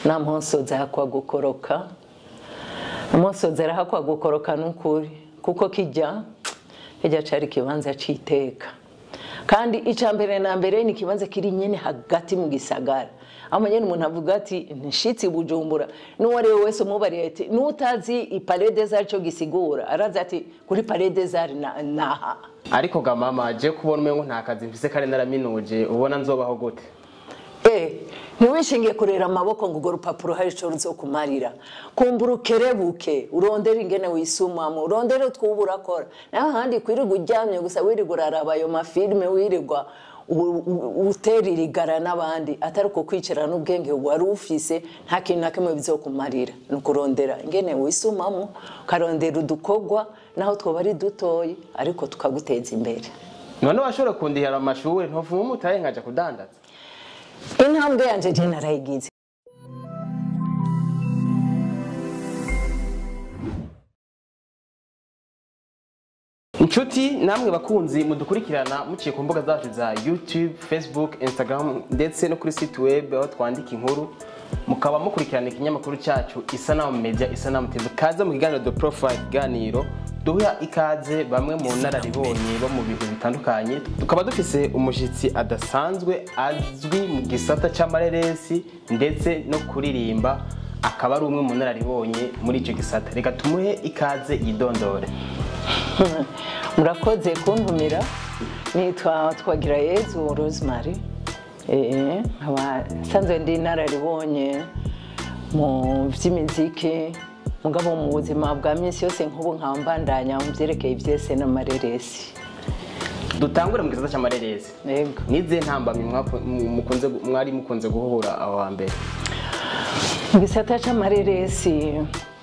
nta mponsoza hakwa gukoroka umunsozi arahakwa gukoroka n'ukuri kuko kijya kijya cari ikibanza c'iteka kandi icya mbere na mbere ni ikibanza kiri nyine hagati mu gisagara aho nyine umuntu avuga ati nshitsi bujumbura n'uwo ari we wese umubariye ati n'utazi iparede zari cyo gisigura arazi ati kuri parede zari naha ariko ga mama je kubona umengo nta kazi mfise kare naraminuje ubona nzobaho gute Eh, ntiwishingiye kurera amaboko ngo urwo rupapuro hari icyo ruzokumarira kumbura ukerebuke urondere ingene wisumamo urondere utwuba urakora naho ahandi kwirirwa uryamye gusa wirirwa uraraba ayo mafilime wirirwa u- u- utera irigara n'abandi atari uko kwicara n'ubwenge wari ufise nta kintu na kimwe bizokumarira ni ukurondera ingene wisumamo ukarondera udukorwa naho twoba ari dutoyi ariko tukaguteza imbere none washobora kundihira amashuri ntovuma umutahe nkaja kudandaza intambwe yanje je narayigize inshuti namwe bakunzi mudukurikirana muciye ku mbuga zacu za youtube facebook instagram ndetse no kuri site web aho twandika inkuru mukaba mukurikirana ikinyamakuru cyacu isanamu media isanamu tv kaze mu kiganiro the profile ikiganiro duha ikaze bamwe mu nararibonye bo mu bintu bitandukanye tukaba dufise umushyitsi adasanzwe azwi mu gisata cy'amareresi ndetse no kuririmba akaba ari umwe mu nararibonye muri icyo gisata reka tumuhe ikaze yidondore murakoze kuntumira nitwa twagira yezu rosemary Eh, nkaba nsanzwe ndi inararibonye mu by'imiziki mugabo mu buzima bwa minsi yose nk'ubu nkaba mbandanya mu byerekeye ibyese n'amareresi dutangure mu gisata cy'amareresi yego nize ntambamye mwaku- mu- mukunze gu- mwari mukunze guhura aho hambere mu gisata cy'amareresi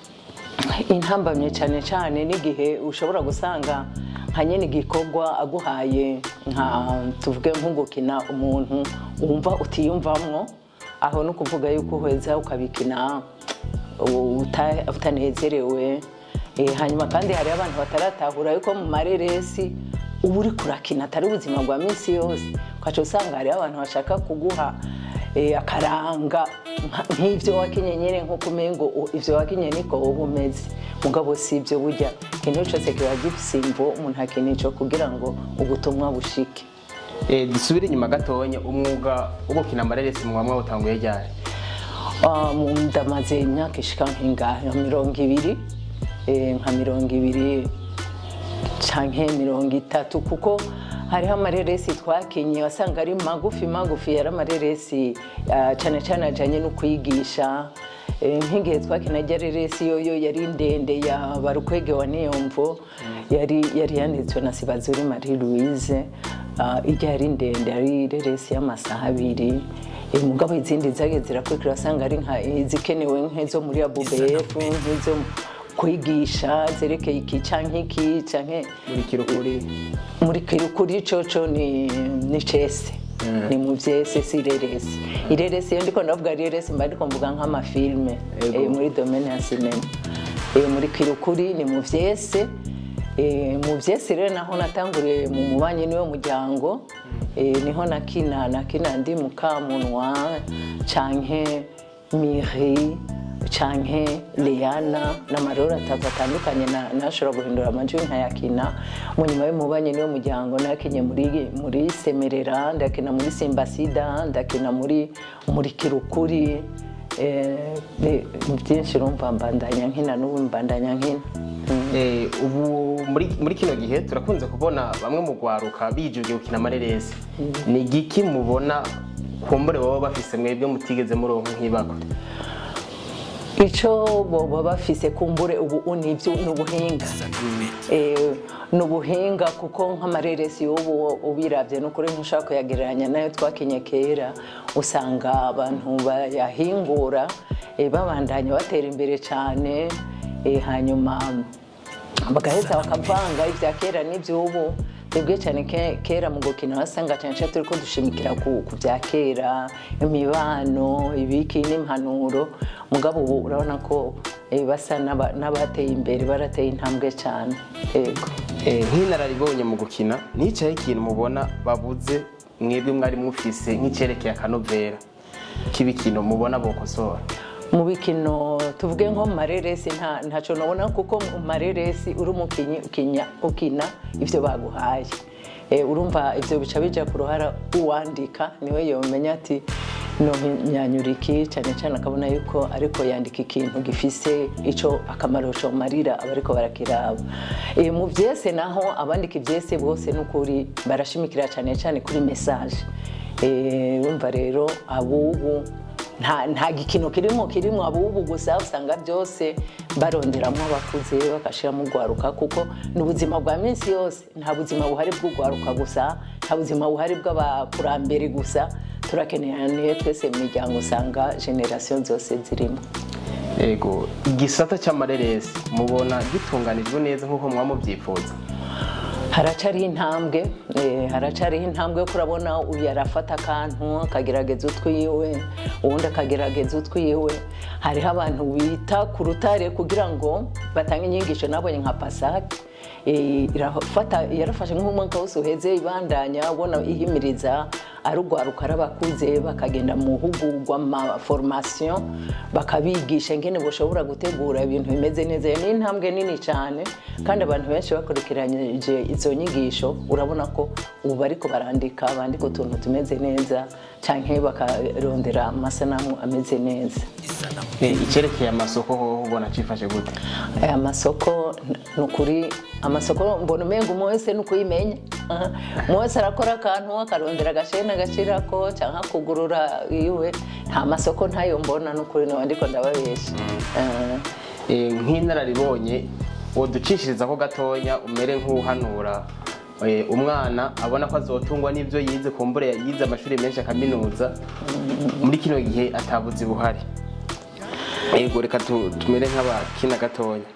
intambamye cyane cyane n'igihe ushobora gusanga nka nyine igikorwa aguhaye nka tuvuge nko gukina umuntu wumva utiyumvamwo aho ni ukuvuga yuko uheza ukabikina uta- utanezerewe Eh, hanyuma kandi hari abantu bataratahura yuko mu mareresi uba uri kurakina atari ubuzima bwa minsi yose ukaca usanga hariho abantu bashaka kuguha eh, akaranga nka- nk'ibyo wakinye nyine nk'uko umengo u- ivyo wakinye niko wowe umeze mugabo si ibyo burya ikintu cyose kiba gifise imvo umuntu akina ico kugira ngo ubutumwa bushike Eh, dusubire inyuma gatonya umwuga wo gukina amareresi muba mwawutanguye ryari Ah, mu- ndamaze imyaka ishika nk'ingahe nka mirongo ibiri eh, nka mirongo ibiri canke mirongo itatu kuko hariho amareresi twakinye wasanga ari magufi magufi yari amareresi ah, cane cane ajanye no kwigisha Eh, nk'igihe twakina rya reresi yoyo yari ndende ya barukwege wa niyomvo yari yari yanditswe na sibazuri marie louise Ah, irya yari ndende yari reresi y'amasaha abiri Eh, mugabo izindi zagiye zirakurikira wasanga ari nka izikenewe nk'izo muri abubefu nk'izo kwigisha zerekeye iki canke iki canke muri kirukuri muri kirukuri coco ni ni cese ni mu vyese si ireresi ireresi iyo ndiko ndavuga ireresi mba ndiko mvuga nk'amafilme Ego. eh, muri domaine ya sinema Eh, muri kirukuri ni mu vyese Eh, mu vyese rero naho natanguriye mu mubanyi niwe muryango Eh, niho nakina nakina ndi mukamunwa canke miri canke Leana n'amaroro atatu atandukanye na- nashobora guhindura amajwi nkayakina mu nyuma y'umubanyi niwo muryango nakinye muri muri semerera ndakina muri simbasida ndakina muri muri kirukuri eh, ni- ni byinshi urumva mbandanya nkina n'ubu mbandanya nkina Mm. Eh, ubu muri muri kino gihe turakunze kubona bamwe mu rwaruka bijukiye gukina amareresi ni igiki mubona kumbure baba bafise mwebwe mutigeze muronka nk'ibako icyo boba bafise kumbure ubu ni ibyo ni ubuhinga Eh, ni ubuhinga kuko nk'amareresi y'ubu ubirabye ni ukuri ntushaka kuyagereranya nayo twakinye kera usanga abantu bayahingura eh, babandanya batera imbere cyane eh, hanyuma bagaheza bakavanga ibya kera n'iby'ubu twebwe cyane ke- kera mu gukina wasanga cyane cyane turi ko dushimikira ku ku bya kera imibano ibiki n'impanuro mugabo ubu urabona ko eh, basa n'aba- n'abateye imbere barateye intambwe cyane yego Eh, nk'inararibonye mu gukina nicaye ikintu mubona babuze mwebwe mwari mufise nk'icyerekeye akanovera k'ibikintu mubona bokosora mu bikino tuvuge nko mu mareresi nta ntacyo nabona kuko mu mareresi uri umukinnyi ukinya- ukina ibyo baguhaye Eh, urumva ibyo bica bijya ku ruhara uwandika niwe yomenya ati no myanyura iki cyane cyane akabona yuko ariko yandika ikintu gifise icyo akamaro comarira abariko barakiraba Eh, mu byese naho abandika ibyese bose n'ukuri barashimikira cyane cyane kuri message Eh, urumva rero abubu nta nta gikino kirimo kirimo abubu gusa usanga byose baronderamo abakuze bagashiramo urwaruka kuko ni ubuzima bwa minsi yose nta buzima buhari bw'urwaruka gusa nta buzima buhari bw'abakurambere gusa turakeneye twese mu miryango usanga generasiyo zose zirimo yego igisata cy'amareresi mubona gitunganijwe neza nk'uko mwamubyifuza haracariho intambwe eh, haracariho intambwe yo kurabona uyu arafata akantu akagerageza utwiwe uwundi akagerageza utwiwe hariho abantu bita ku rutare kugira ngo batange inyigisho nabonye nka pasake Eh, irafata yarafashe nk'umwaka wose uheze ibandanya ubona ihimiriza arugwaruka arabakuze bakagenda mu hugurwa ma formation bakabigisha ingene bashobora gutegura ibintu bimeze neza iyo ni intambwe nini cyane kandi abantu benshi bakurikiranyije izo nyigisho urabona ko ubu bariko barandika bandika utuntu tumeze neza canke bakarondera amasanamu ameze neza Eh, icyerekeye amasoko ho ubona cifashe gute aya masoko ni ukuri amasoko mbona umenga umwe wese ni ukuyimenya Aha. umwe wese arakora akantu akarondera agasheni agashirako cyangwa kugurura iwe nta masoko ntayo mbona ni ukuri niba ndiko ndababesha Eh, Eh, nk'inararibonye woducishiriza ko gatonya umere nk'uhanura eh, umwana abona ko azotungwa n'ibyo yize kumbure yize amashuri menshi akaminuza muri kino gihe atabuzi buhari yego reka tu- tumere nk'abakina gatonya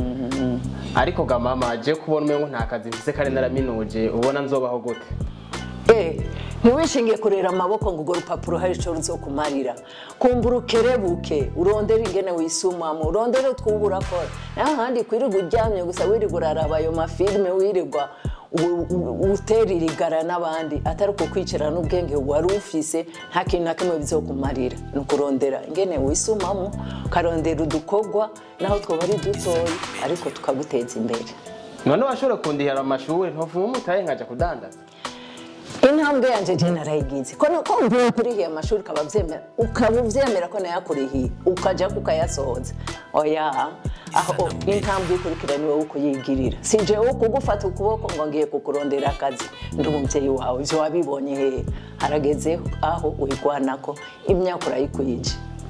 ariko ga mama aje kubona umengo nta kazi mfise kare naraminuje ubona nzobaho gute Eh, ntiwishingiye kurera amaboko ngo urwo rupapuro hari icyo ruzokumarira kumbura ukerebuke urondere ingene wisumamo urondere utwuba urakora naho ahandi kwirirwa uryamye gusa wirirwa uraraba ayo mafilime wirirwa u- u- utera irigara n'abandi atari uko kwicara n'ubwenge wari ufise nta kintu na kimwe bizokumarira ni ukurondera ingene wisumamo ukarondera udukorwa naho twaba ari dutoya ariko tukaguteza imbere none washobora kundihira amashuri ntuvuma umutahe nkaja kudandaza intambwe yanjye je narayigize ko ko mvuye kurihiye amashuri ukaba vyemera ukaba uvyemera ko nayakurihiye ukaja kukayasohoza oya aho intambwe ikurikira ni wowe ukuyigirira si jewe kugufata ukuboko ngo ngiye kukurondera akazi ndi umuvyeyi wawe ivyo wabibonye hehe harageze aho uyigwanako imyaka urayikwije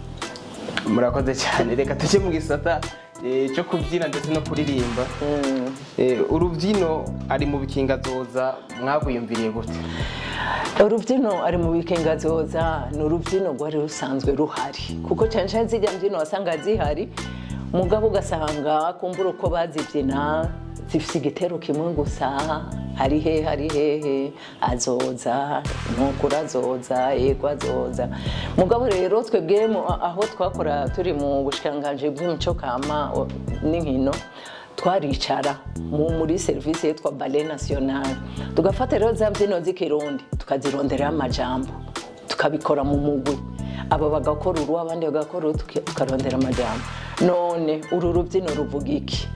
murakoze cyane reka tujye mu gisata eh, cyo kubyina ndetse no kuririmba Eh, urubyino ari mu bikingazoza mwagwiyumviriye gute urubyino ari mu bikengazoza ni urubyino rwari rusanzwe ruhari kuko cyane cyane zijya mbyino wasanga zihari mugabo ugasanga kumbura uko bazibyina zifite igitero kimwe gusa hari hehe hari hehe azoza nukura azoza yego azoza mugabo rero twebwe mu- aho twakora turi mu bushikiranganji bw'imico kama o- n'inkino twaricara mu- muri serivisi yitwa bale national tugafata rero za mbyino z'ikirundi tukazironderaho amajambo tukabikora mu mugwi aba bagakora uru abandi bagakora uru tuki- tukarondera amajambo none uru rubyino ruvuga iki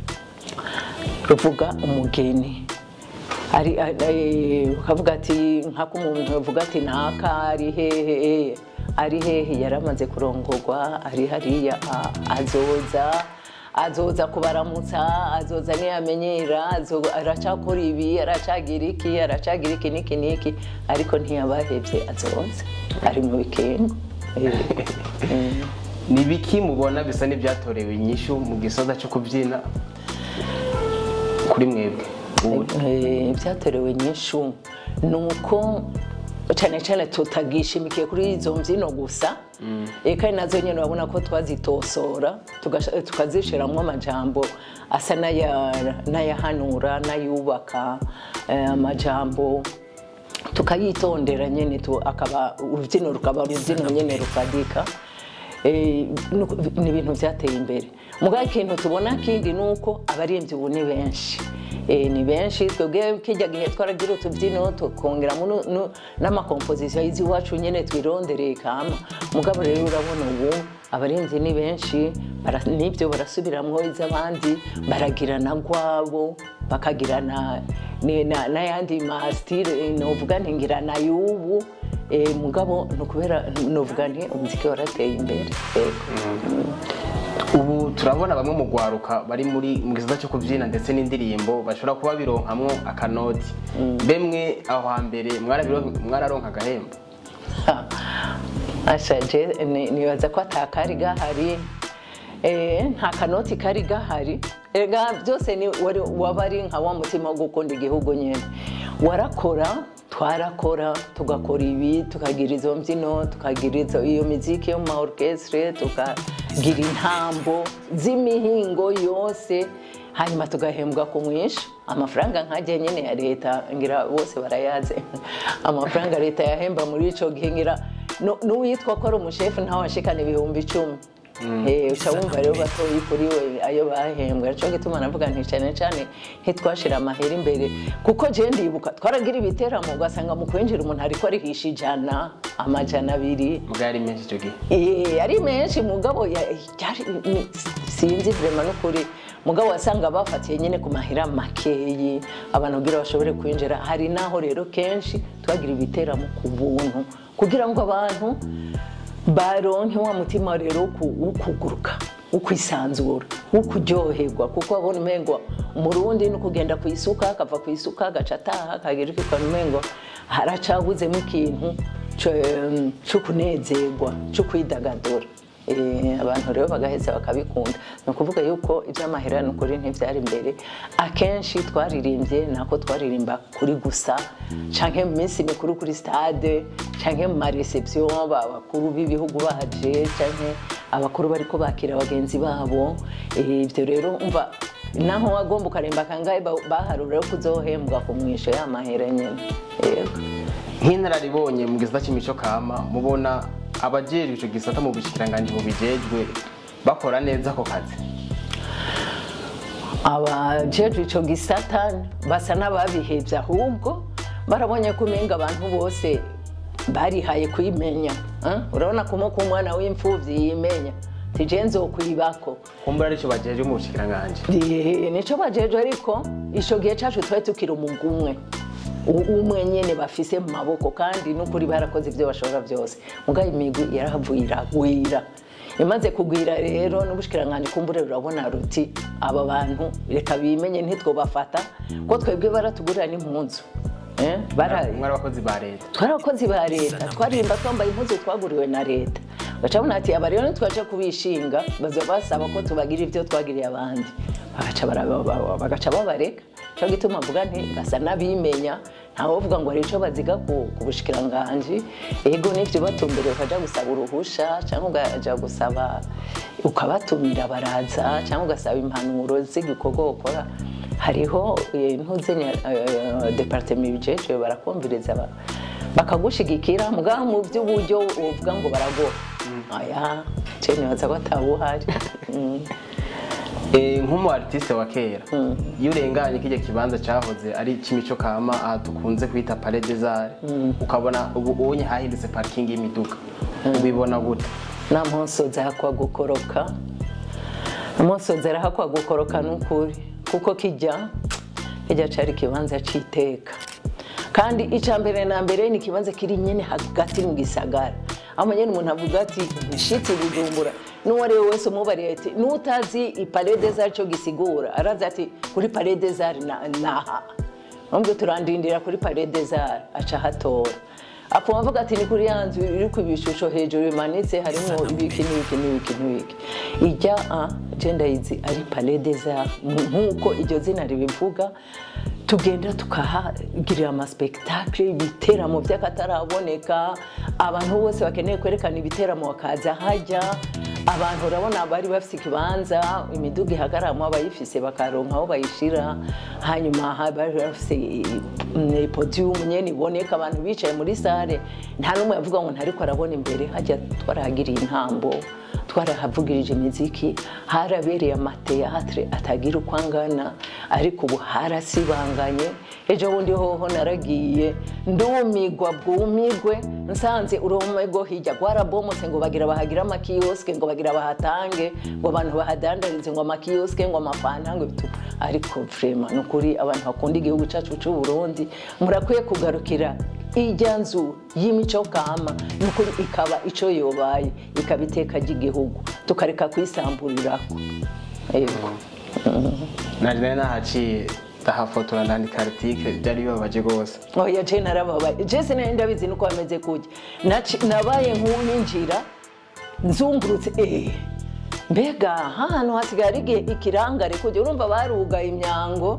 ruvuga umugeni ari ari- ukavuga ati nk'ako umuntu yavuga ati naka ari hehe ari hehe yari amaze kurongorwa ari hariya a- azoza azoza kubaramutsa azoza ntiyamenyera azo- aracakora ibi aracagira iki aracagira iki n'iki n'iki ariko ntiyabahebye azoza ari mu bikengo Eh, eh. ni biki mubona bisa n'ibyatorewe inyishu mu gisoza cyo kubyina kuri mwebwe ubu Eh, ibyatorewe nyinshi ni uko cyane cyane tutagishimikiye kuri izo mbyino gusa Eh, kandi nazo nyine urabona ko twazitosora tugasha- tukazishyiramo amajambo asa n'aya- n'ayahanura n'ayubaka eh, amajambo tukayitondera nyine tu- akaba urubyino rukaba urubyino nyine rufadika Eh, nuko- ni ibintu byateye imbere mugabo ikintu tubona kindi ni uko abaririmbyi ubu ni benshi Eh, ni benshi twebwe kijya gihe twaragira utubyino tukongeramo nu- nu- n'amakomposiziyo y'iziwacu nyine twirondereye kama mugabo rero urabona ubu abarinzi ni benshi bara- n'ibyo barasubiramwo iz'abandi baragira na gwabo bakagira na- ni- na- n'ayandi masitire novuga nti ngira na y'ubu Eh, mugabo ni ukubera novuga nti umuziki warateye imbere Yego. ubu turabona bamwe mu gwaruka bari muri mu gisata cyo kubyina ndetse n'indirimbo bashobora kuba bironkamwo akanoti bemwe aho hambere mwarabiron- mwararonka agahembo ashaje ni- nibaza ko atakari gahari Eh, nta kanoti kari gahari ega byose ni wari waba ari nka wa mutima wo gukunda igihugu nyine warakora twarakora tugakora ibi tukagira izo mbyino tukagira izo iyo miziki yo mu ma orchestre tukagira intambo z'imihingo yose hanyuma tugahembwa ku mwinshi amafaranga nkajya nyine ya leta ngira bose barayazi amafaranga leta yahemba muri ico gihe ngira nu- n'uwitwa ko ari umushefu ntawe ashikana ibihumbi icumi Eh, uca wumva rero batoyi kuri we ayo bahembwa nico gituma navuga nti cyane cyane ntitwashira amahera imbere kuko je ndibuka twaragira ibiteramo ugasanga mu kwinjira umuntu ariko arihisha ijana amajana abiri bwari menshi icyo gihe Eh, ari menshi mugabo ya- yari- ni- sinzi vrema n'ukuri mugabo wasanga bafatiye nyine ku mahera makeyi abantu kugira bashobore kwinjira hari naho rero kenshi twagira ibiteramo ku buntu kugira ngo abantu baronke wa mutima rero wo ku- wo kuguruka wo kwisanzura wo kuryoherwa kuko babona umengo umurundi ni ukugenda ku isuka akava ku isuka agaca ataha akagira icyo ukabona umengo haracabuzemo ikintu co- cyo kunezerwa cyo kwidagadura Eh, abantu rero bagaheza bakabikunda ni ukuvuga yuko iby'amahera ni ukuri ntibyari imbere akenshi twaririmbye nako twaririmba kuri gusa canke mu minsi mikuru kuri stade canke mu mareception abakuru b'ibihugu baje canke abakuru bariko bakira bagenzi babo Eh, ibyo rero umva naho wagomba ukaremba kangahe ba- baharura ko uzohembwa ku mwisho y'amahera nyine yego nk'inararibonye mu gisata cy'imico kama mubona abajejwe icyo gisata mu bushikiranganji bubijejwe bakora neza ako kazi abajejwe ico gisata basa n'ababihevye ahubwo barabonye ko umenga abantu bose barihaye kwimenya eh? urabona kumo ko umwana w'imfuvyi yimenya tije nzokwibako kumbura aricyo bajejwe mu bushikiranganji Eh, nico bajejwe ariko ico gihe cacu twari tukiri umugwi umwe U- umwe nyene bafise mu maboko kandi n'ukuri barakoze ivyo bashobora byose mugabo imigwi yarahavuye iragwira imaze kugwira rero n'ubushikiranganji kumbure rurabona ruti aba bantu reka bimenye ntitwobafata ko twebwe baratugurira n'impunzu Eh, bara- mwari abakozi ba leta twari abakozi ba leta twaririmba twambaye impuzu twaguriwe na leta bacabona ati aba rero ntitwaje kubishinga baza basaba ko tubagira ibyo twagiriye abandi bagaca bara- ba- bagaca babareka cyo gituma mvuga nti basa n'abimenya ntawovuga ngo hari icyo baziga ku ku bushikiranganji ego n'ibyo batumbere ukaja gusaba uruhusha cyangwa ukaja gusaba ukabatumira baraza cyangwa ugasaba impanuro z'igikorwa ukora hariho eh, ntuzenya departement ibijejwe barakumviriza ba- bakagushigikira mugabo mu by'uburyo uvuga ngo baraguha aya cyo nibaza ko atabuhari Mm. Eh, nk'umu artiste wa kera iyo urenganye kijya kibanza cyahoze ari icy'imico kama aha dukunze kwita palais des arts ukabona ubu ubonye hahindutse parking y'imiduga ubibona gute nta mpunsozi hakwa gukoroka umunsozi arahakwa gukoroka n'ukuri kuko kijya kijya cari ikibanza c'iteka kandi icya mbere na mbere ni ikibanza kiri nyine hagati mu gisagara aho nyine umuntu avuga ati nshitsi bujumbura n'uwo ari we wese umubariye ati n'utazi ipale des arts cyo gisigura araza ati kuri pale des arts na- naha ahubwo turandindira kuri pale des arts aca hatora apfa avuga ati ni kuri ya nzu iri ku bishusho hejuru bimanitse harimo ibiki n'ibiki n'ibiki n'ibiki ijya a genda izi ari pale des arts nk'uko iryo zina ribivuga tugenda tukahagirira amaspektakle ibiteramo by'akataraboneka abantu bose bakeneye kwerekana ibiteramo bakaza hajya abantu urabona bari bafite ikibanza imiduga ihagararamo abayifise bakaronka aho bayishira hanyuma ha- bari bafite mm, podium nyene iboneka abantu bicaye muri sare nta n'umwe yavuga ngo ntariko arabona imbere hajya twarahagiriye intambo twarahavugirije imiziki harabereye amateatre atagira uko angana ariko ubu harasibanganye ejo bundi hoho naragiye ndumigwa bwumigwe nsanze uruhome rwo hirya rwarabomotse ngo bagira bahagira amakiyosike ngo bagira bahatange ngo abantu bahadandarize ngo amakiyosike ngo amafanta ngo bitu ariko vrema ni ukuri abantu bakunda igihugu cyacu cy'u Burundi murakwiye kugarukira ijya nzu y'imico kama ni ukuri ikaba icyo yobaye ikaba iteka ry'igihugu tukareka kuyisamburirako yego nari nari nahaciye ndahafotora ndandika article byari bibabaje rwose oya je narababaye je sinari ndabizi nuko bameze kujya Naci- nabaye nk'uwinjira nzungurutse eh mbega hano hasigaye ari igihe ikirangare kujya urumva barugaye imyango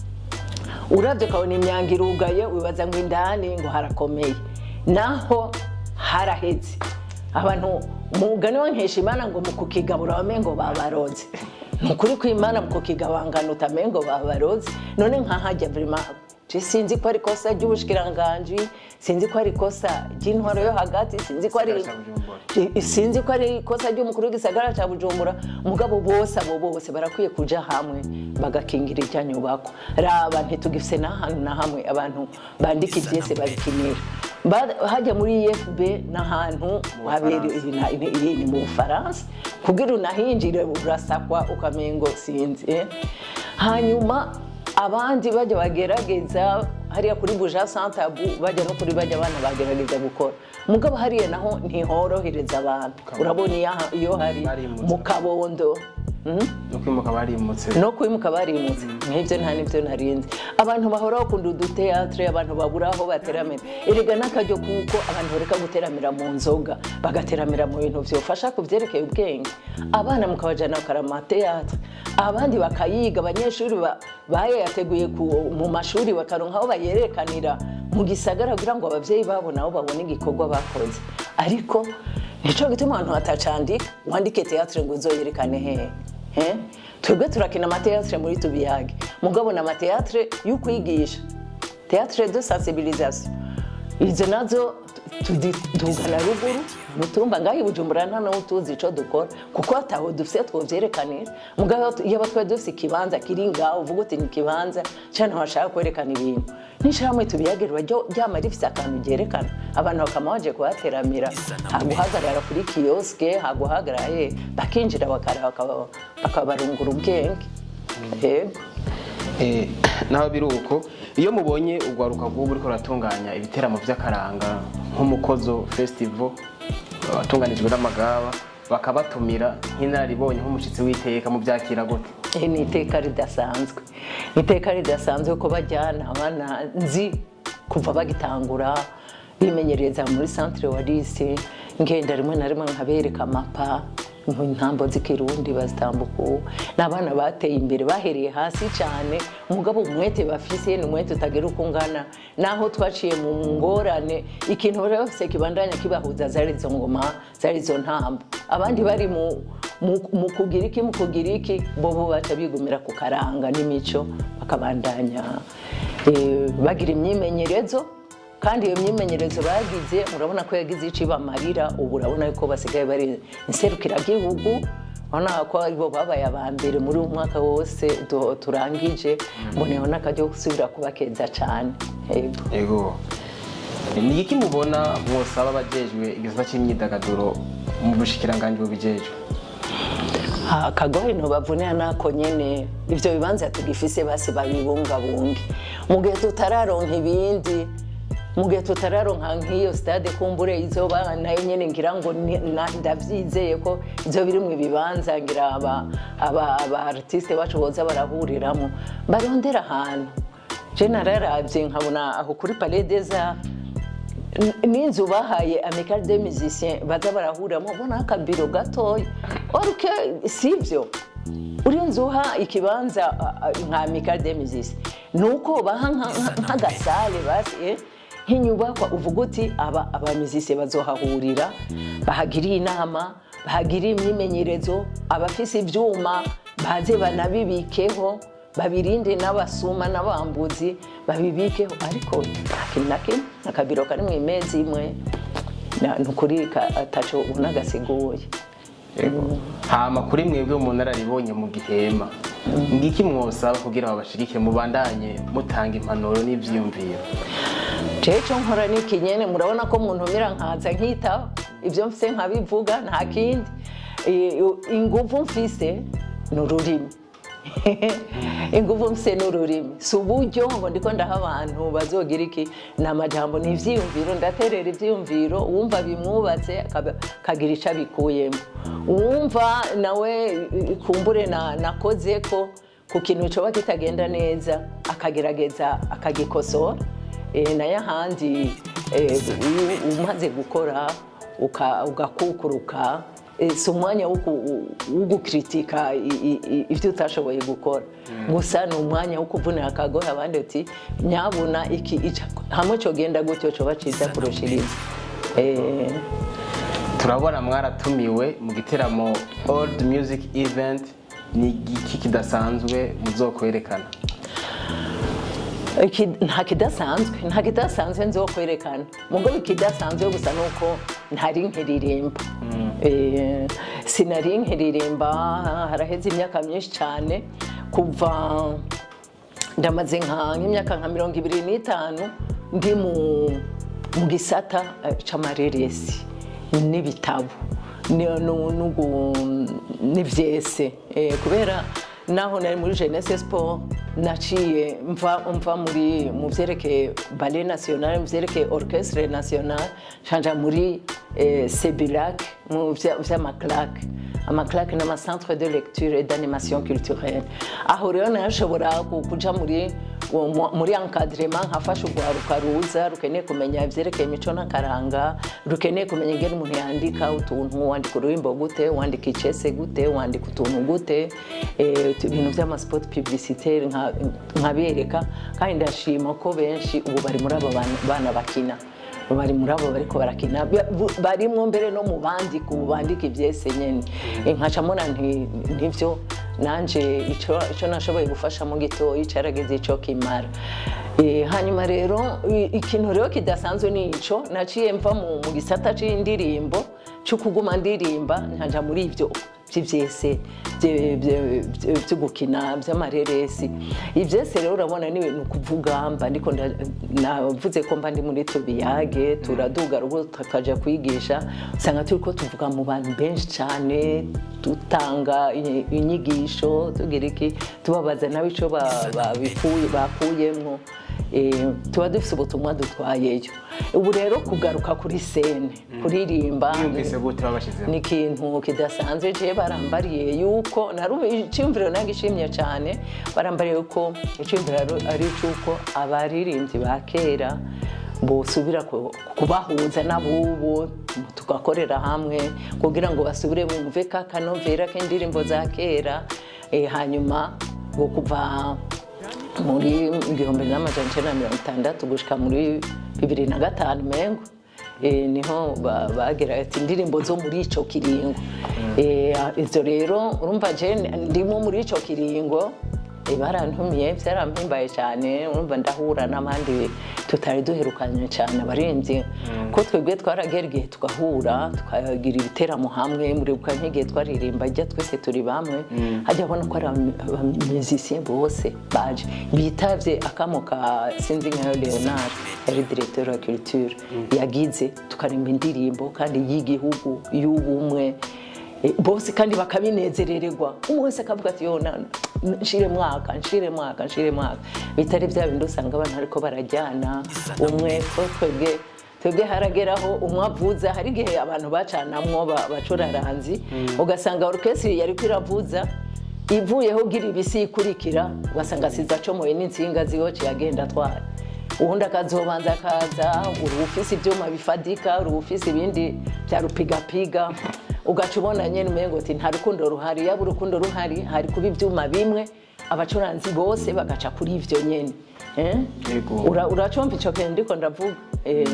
urabye ukabona imyango irugaye wibaza ngo indani ngo harakomeye naho haraheze abantu mugani wa nkeshimana ngo mu kukigabura bame ngo babaroze ni ukuri kw'imana mu kukigabangana utame ngo babaroze none nkahajya vrima je sinzi ko ari ikosa ry'ubushikiranganji sinzi ko ari ikosa ry'intwaro yo hagati sinzi ko ari Igisagara ca Bujumbura. I- sinzi ko ari ikosa ry'umukuru w'igisagara cya bujumbura mugabo bose abo bose barakwiye kuja hamwe bagakingira irya nyubako raba ntitugifise n'ahantu na hamwe abantu bandika ibyese babikinira Ba- hajya muri efb n'ahantu habera ina- ina- iri- ni mu bufaransa kugira unahinjire urasakwa ukamengo sinzi eh. hanyuma abandi bajya bagerageza hariya kuri buja santabu bajya no kuri bajya abana bagerageza gukora mugabo hariya naho ntihorohereza abantu urabona iyo aha- iyo hari Barimutse. mu kabondo Mhm. no kwimuka barimutse no kwimuka barimutse nk'ibyo nta n'ibyo narinzi abantu bahora bakunda uduteatre abantu babura aho bateramira erega n'akaryo kuko abantu bareka guteramira mu nzoga bagateramira mu bintu byofasha ku byerekeye ubwenge abana mukabajyana bakara amateatre abandi bakayiga abanyeshuri ba- bayateguye ku- mu mashuri bakaronka aho bayerekanira mu gisagara kugira ngo ababyeyi babo nabo babone igikorwa bakoze ariko nicyo gituma abantu batacandika wandike teatre ngo uzoyerekane hehe Eh? twebwe turakina amateatre muri tubiyage mugabo na amateatre yo kwigisha teatre de sensibilisation izo nazo tugana ruguru mutumba ngaho i bujumbura nta nawe tuzi ico dukora kuko ataho dufise twovyerekanira mugabo iyo aba twari dufise ikibanza kiri ngaho uvuga uti ni ikibanza cane washaka kwerekana ibintu n'ishirahamwe tubiyagirwa ryo ryama rifise akantu ryerekana abantu bakama baje kuhateramira haguhagarara kuri kiyoske haguhagarara he bakinjira bakareba bakaba- bakabarungura ubwenge yego Eh, naho biri uko iyo mubonye urwaruka rw'ubu uriko ruratunganya ibiteramo by'akaranga nk'umukozo festival watunganijwe n'amagaba bakabatumira nk'inararibonye nk'umushyitsi w'iteka mu byakira gute Eh, ni iteka ridasanzwe ni iteka ridasanzwe ko bajyana abana nzi kuva bagitangura bimenyereza muri centre wa lise ngenda rimwe na rimwe nkabereka amapa intambo z'ikirundi bazitambuka ubu ni abana bateye imbere bahereye hasi cyane umugabo umwete bafise ni umwete utagira uko ungana naho twaciye mu ngorane ikintu bari bafise kibandanya kibahuza zari izo ngoma zari izo ntambo abandi bari mu mu- mu kugira iki mu kugira iki bo bo baca bigumira ku karanga n'imico bakabandanya eh, bagira imyimenyerezo kandi iyo myimenyerezo bagize murabona ko yagize icyo ibamarira ubu urabona ko basigaye bari inserukiragihugu urabona ko aribo babaye aba mbere muri uyu mwaka wose du- turangije mboneyeho n'akaryo ko gusubira kubakeza cyane yego yego ni iki mubona mwosaba abajejwe igisata cy'imyidagaduro mu bushikiranganji bubijejwe akagohe ntubavunira nako nyene ivyo bibanza tugifise basi babibungabunge mu gihe tutararonka ibindi mu gihe tutararonka nk'iyo stade kumbure izoba nayo nyene ngira ngo ni- na- ndavyizeye ko izo biri mu ibibanza ngira aba aba aba artiste bacu boza barahuriramo barondera ahantu je nararavye nkabona aho kuri palais des arts N- n'inzu bahaye amical de musiciens baza barahuriramo ubona akabiro gatoya oruke sivyo uri nzu uha ikibanza a- a- nka amical de musiciens ni uko baha nka- nka- nk'agasale basi eh, nk'inyubakwa uvuga uti aba abamizisiye bazohahurira bahagiriye inama bahagiriye imyimenyerezo abafise ivyuma baze banabibikeho babirinde n'abasuma n'abambuzi babibikeho ariko nta kintu na kimwe akabiro kari mu imezi imwe na- ni ukuri ka- ataco ubona gasiguye Yego. hama kuri mwebwe mu nararibonye mu gihema ngiki mwosaba kugira babashigikire mubandanye mutanga impanuro n'ivyiyumviro jewe icyo nkora ni ikinyene murabona ko muntumira nkaza nkitaba ibyo mfise nkabivuga nta kindi Eh, inguvu mfise ni ururimi inguvu mfise ni ururimi si uburyo ngo ndiko ndaha abantu bazogira iki ni amajambo ni ivyiyumviro ndaterera ivyiyumviro uwumva bimwubatse akaba- akagira ico abikuyemo uwumva nawe eh, kumbure na- nakoze ko ku kintu coba kitagenda neza akagerageza akagikosora Eh, nayo ahandi eh, iyo umaze gukora uka- ugakukuruka eh, si umwanya wo ku- wo gukritika i- i- i- ibyo utashoboye gukora gusa ni umwanya wo kuvunira akagohe abandi uti nyabuna iki ica- hamwe cogenda gutyo coba ciza kurushiriza Eh, turabona mwaratumiwe mu giteramo old music event ni igiki kidasanzwe muzokwerekana Iki- nta kidasanzwe nta kidasanzwe nzo kwerekana mugo ikidasanzwe gusa nuko ntari nkiririmba Eh, sinari nkiririmba haraheze imyaka myinshi cyane kuva ndamaze nka nk'imyaka nka mirongo ibiri n'itanu ndi mu mu gisata eh, c'amareresi n'ibitabo ni- nu- nugu- n'ivyese Eh, kubera naho nari muri jeunesse sport naciye mva mva muri mu vyerekeye ballet national mu vyerekeye orchestre national canja muri eh, sebilac mu vya- vy'amaclaque amaclaque n'amacentre de lecture et d'animation culturelle aho rero narashobora ku- kuja muri uwo mu- muri encadrement nkafasha urwaruka ruza rukeneye kumenya ivyerekeye imico n'akaranga rukeneye kumenya ingene umuntu yandika utuntu wandika ururimbo gute wandika icese gute wandika utuntu gute eh, tu- ibintu vy'amaspot publicitaire nka- nkabereka kandi ndashima ko benshi ubu bari muri abo bana- bana bakina bari muri abo bariko barakina Ba- bu- barimwo mbere no mu bandika ubu bandika ivyese nyene Eh, nkaca mbona nti- ntivyo nanje ico ico nashoboye gufashamo gitoyi carageze ico kimara Eh, hanyuma rero i- ikintu rero kidasanzwe ni ico naciye mva mu mu gisata c'indirimbo cyo kuguma ndirimba nkaja muri ivyo by'ivyese bye- bye- bye- byo gukina by'amareresi ivyese rero urabona ni ibintu kuvuga mba ndiko nda- navuze ko mba ndi muri tubiyage turaduga rugo tukaja kwigisha usanga turiko tuvuga mu bantu benshi cyane dutanga inyi- inyigisho tugira iki tubabaza nabo ico ba- babikuye bakuyemwo Eh, tuba dufise ubutumwa dutwayeyo ubu rero kugaruka kuri sene kuririmba yumvise gute babashizeho ni ikintu kidasanzwe je barambariye yuko narubi icyumviro nagishimye cyane barambariye yuko icyumviro ari- ari cyuko abaririmbyi ba kera bosubira ku- kubahuza n'abubu tugakorera hamwe kugira ngo basubire bumve ka kanovera k'indirimbo za kera Eh, hanyuma ngo kuva muri igihumbi n'amajana icenda na mirongo itandatu gushika muri bibiri na gatanu mengo Eh, niho ba- bagera ati indirimbo zo muri ico kiringo Eh, izo rero urumva je ndimo muri ico kiringo eh, barantumiye byarampimbaye cyane urumva ndahura n'abandi tutari duherukanye cyane abarinzi ko twebwe twaragera igihe tugahura tukagira ibiteramo hamwe muribuka nk'igihe twaririmba jya twese turi bamwe hajya abona ko ari abamizisiye bose baje bitavye akamo ka sinzi nkayo leonard yari directeur wa culture yagize tukarimba indirimbo kandi y'igihugu y'ubumwe Eh, bose kandi bakabinezerererwa umwe wese akavuga ati yo na- na- nshire mwaka nshire mwaka nshire mwaka bitari bya bindi usanga abantu ariko barajyana umwe ko twebwe twebwe harageraho umwe avuza hari igihe abantu bacanamwo ba- bacuraranzi ugasanga orukesiri yari iravuza ivuyeho ugira ibisi ikurikira ugasanga asize acomoye n'insinga zihoce yagenda atwara ubundi akazobanza akaza uri ufise ibyuma bifadika uri ufise ibindi bya rupigapiga ugaca ubona nyine umengo ati nta rukundo ruhari yaba urukundo ruhari hari kuba ibyuma bimwe abacuranzi bose bagaca kuri ivyo nyene Eh? Yego. Ura- uracumva ico kintu ndiko ndavuga Eh,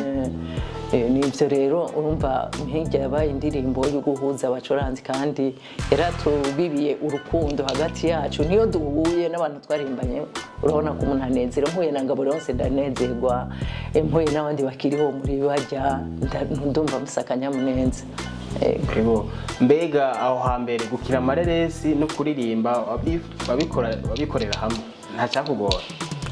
eh, nivyo rero urumva nk'irya yabaye indirimbo yo guhuza abacuranzi kandi yaratubibiye urukundo hagati yacu niyo duhuye n'abantu twarimbanye urabona ko umuntu anezera mpuye na ngabo yose ndanezerwa eh, mpuye n'abandi bakiriho muri barya nda- ndumva musa akanyamuneza Ego. Ego. mbega aho hambere gukina amareresi no kuririmba wabi- wabikora- wabikorera hamwe nta cyakugora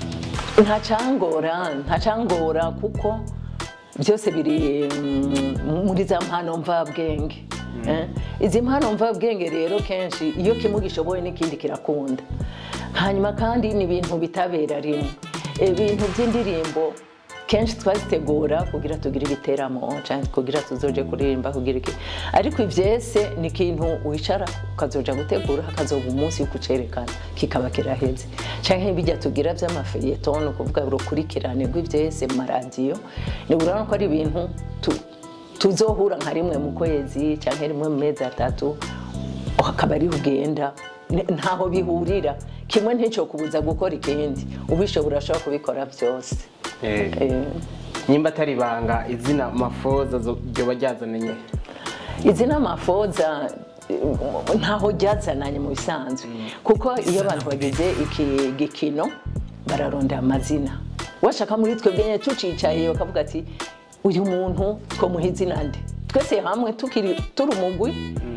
ntacangora ntacangora kuko byose biri mm, muri za mpano mvabwenge Eh, izi mpano mvabwenge rero kenshi iyo kimwe gishoboye n'ikindi kirakunda hanyuma kandi ni ibintu bitabera rimwe ibintu by'indirimbo kenshi twazitegura kugira tugire ibiteramo cyangwa kugira tuzoje kuririmba kugira iki ariko ibyese ni ikintu wicara ukazoja gutegura hakazoba umunsi wo kucerekana kikaba kiraheze cyangwa bijya tugira by'amafeyeton ni ukuvuga urukurikirane rw'ibyese mu maradiyo ni urabona ko ari ibintu tu- tuzohura nka rimwe mu kwezi cyangwa rimwe mu mezi atatu akaba ari ugenda N- ntaho bihurira kimwe nticyo kubuza gukora ikindi ubishobora urashobora kubikora byose Eh, nyimba atari ibanga izina mafoza zo- ryoba ryazananye izi ni amafoza eh, ntaho ryazananye mu bisanzwe kuko iyo abantu bagize iki gikino bararondera amazina washaka muri twebwe nyine tucicaye bakavuga ati uyu muntu twamuha izina nde twese hamwe tukiri turi umugwi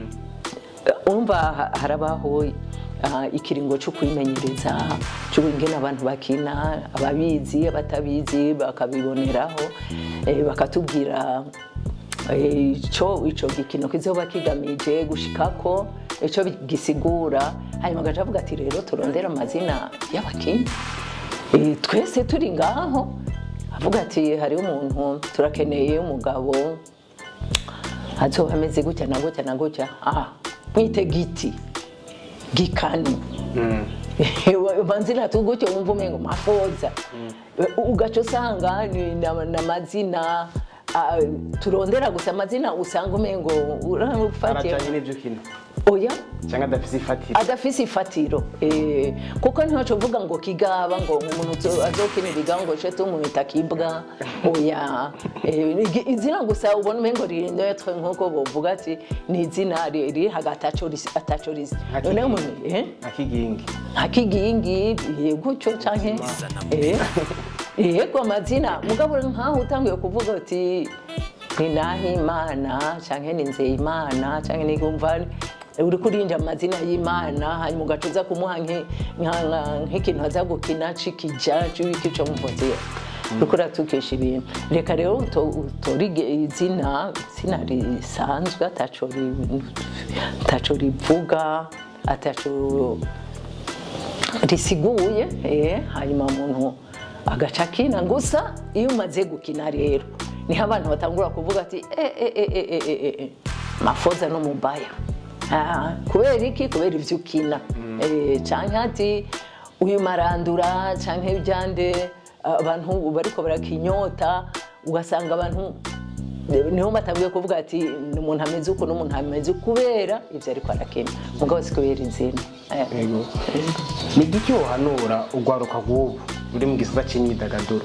umva ha- harabaho ah, ikiringo cyo kwimenyereza cy'ubungene abantu bakina ababizi abatabizi bakabiboneraho eh, bakatubwira eh, ico ico gikino kizoba kigamije gushikako ico gisigura hanyuma agaca avuga ati rero turondere amazina y'abakinnyi Eh, twese turi ngaho avuga ati hariho umuntu turakeneye umugabo azoba ameze gutya na gutya na gutya aha mwite giti gikani manzina tu gutyo wumva umengo mafoza ugaca usanga ni na- n'amazina ah, turondera gusa amazina usanga umengo urafatiye arajanye n'ibyo ukina oya cyangwa adafise ifatiro adafise ifatiro eh, kuko ntiwaco uvuga ngo kigaba ngo umuntu uzo- azokinira igaba ngo ce tumwita kibwa oya eh, igi- izina gusa ubona umengo riri neutre nkuko bovuga ati ni izina ri- riri hagati aco risi- ataco risi Nka none kigingi. umuntu eh? akigingi nka kigingi eh, gutyo canke eh, yego amazina mugabo nkaho utanguye kuvuga uti ni nahimana canke ni nzeyimana canke ni kumva uri kurinja amazina y'imana hanyuma ugaca uza kumuha nki- nka- nka- nk'ikintu aza gukina cikija c'ibiki co muvuzi uriko uratukisha ibintu reka rero uto- utore ige- izina izina risanzwe ataco ri- ataco rivuga ataco risiguye eh, hanyuma umuntu agaca akina gusa iyo umaze gukina rero niho abantu batangura kuvuga ati "Eh, eh, eh, eh, eh, eh, eh, mafoza no mubaya Ah, kubera iki kubera ivyo ukina Eh, canke ati uyu marandura canke ibyande abantu bariko barakinyota ugasanga abantu niho batangiye kuvuga ati ni umuntu ameze uku n'umuntu ameze uku kubera ibyo ariko arakina mugabo si kubera izina Eh. Yego. ni igiki wohanura urwaruka rw'ubu ruri mu gisata cy'imyidagaduro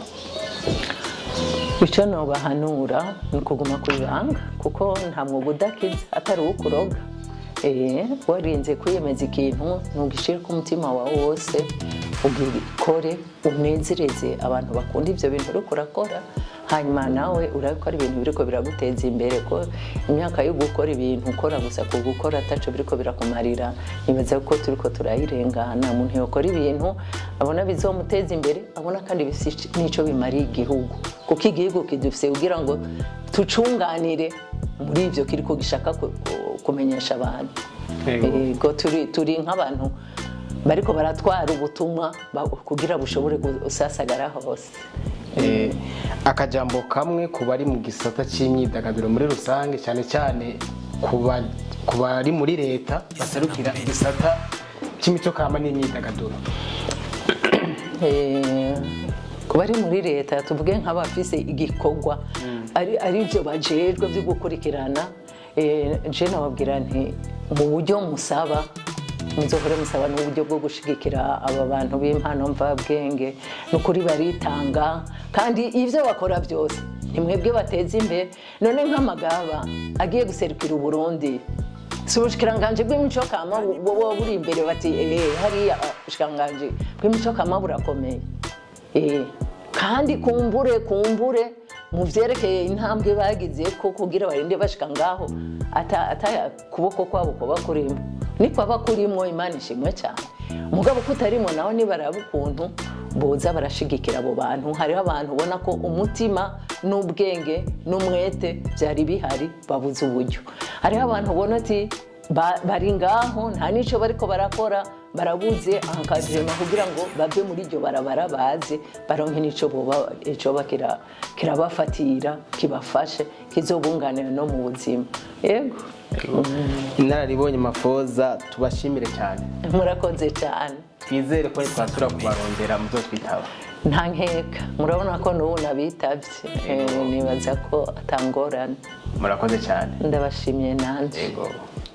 icyo nobahanura ni ukuguma ku ibanga kuko nta mwuga udakiza atari uwo kuroga Eh, warinze kwiyemeza ikintu ntugishyire ku mutima wawe wose ugikore unezereze abantu bakunda ibyo bintu uriko urakora hanyuma nawe urabikora ibintu biriko biraguteza imbere ko imyaka yo gukora ibintu ukora gusa ku gukora ataco biriko birakumarira nibaza ko turiko turayirengana umuntu yokora ibintu abona bizomuteza imbere abona kandi bifise n'ico bimariye igihugu kuko igihugu kidufise kugira ngo tucunganire muri ivyo kiriko gishaka ku- ku- kumenyesha abantu Yego. Ego, turi turi nk'abantu bariko baratwara ubutumwa ba- kugira bushobore gusasagara hose Eh, akajambo kamwe ku bari mu gisata cy'imyidagaduro muri rusange cyane cyane ku ba- ku bari muri leta baserukira igisata cy'imico kama n'imyidagaduro Eh, ku bari muri leta tuvuge nk'abafise igikorwa ari ari byo bajejwe byo gukurikirana eh, je nababwira nti mu buryo musaba muzohore musaba n'uburyo bwo gushigikira aba bantu b'impano mvabwenge ni ukuri baritanga kandi ibyo bakora byose ni mwebwe bateza imbere none nk'amagaba agiye guserukira uburundi si ubushikiranganje bw'imico kama buba buri imbere bati eee hariya ubushikiranganje bw'imico kama burakomeye Eh, kandi kumbure kumbure mu vyerekeye intambwe bagize ko kugira barinde bashika ngaho ata ata kuboko kwabo kuba kurimo nikwaba kurimwo imana ishimwe cyane mugabo kutarimo naho nibaraba ukuntu boza barashigikira abo bantu hariho abantu ubona ko umutima n'ubwenge n'umwete byari bihari babuze uburyo hariho abantu ubona ati ba- bari ngaho nta n'icyo bariko barakora barabuze ankadrema kugira ngo bave muri iryo barabara baze baronke n'ico boba icoba kira- kirabafatira kibafashe kizobunganira no mu buzima yego inararibonye mafoza tubashimire cyane murakoze cyane twizere ko twasubira kubarondera muzo twitaba nta nkeka murabona ko n'ubu nabitavye Eh, nibaza ko atangorane murakoze cyane ndabashimiye nanjye yego